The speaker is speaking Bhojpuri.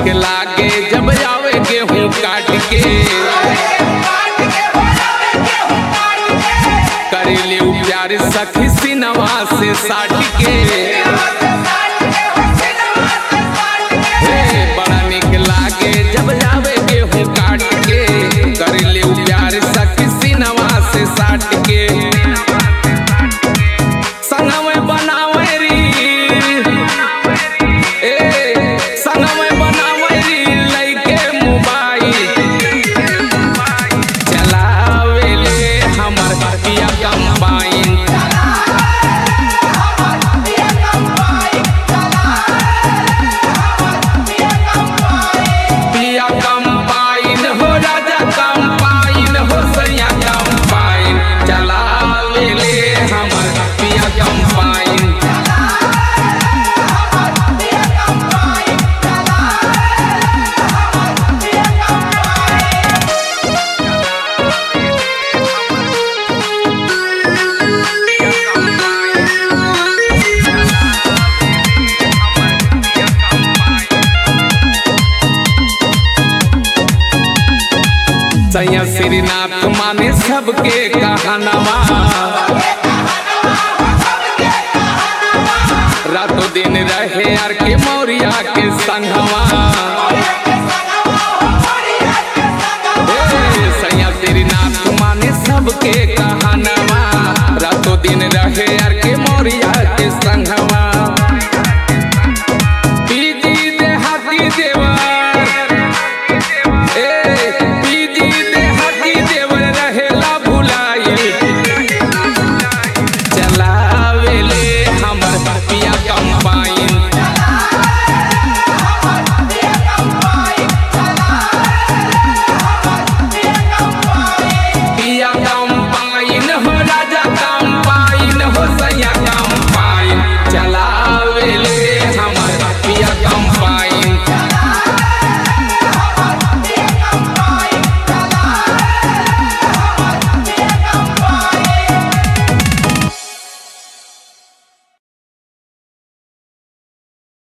निक लागे जब आवे गेहूं काट के करेले उ प्यार सखी सिनवा से साट के हे, बड़ा निक लागे जब आवे गेहूं काट के करेले उ प्यार सखी सिनवा से साट के संगवे बनावे री ए संगवे बनावे री लइके मोबाइल चलावेले हमर पिया कंबाइन पिया कंबाइन हो राजा कंबाइन हो सैया कंबाइन चलावेले हमर पिया कंबाइन सैया श्रीनाथ माने सबके कहनवा रातों दिन रहे यार के मौरिया के संगवा ए, सैया श्रीनाथ माने सबके कहनवा रातों दिन रहे यार के मौरिया के संगवा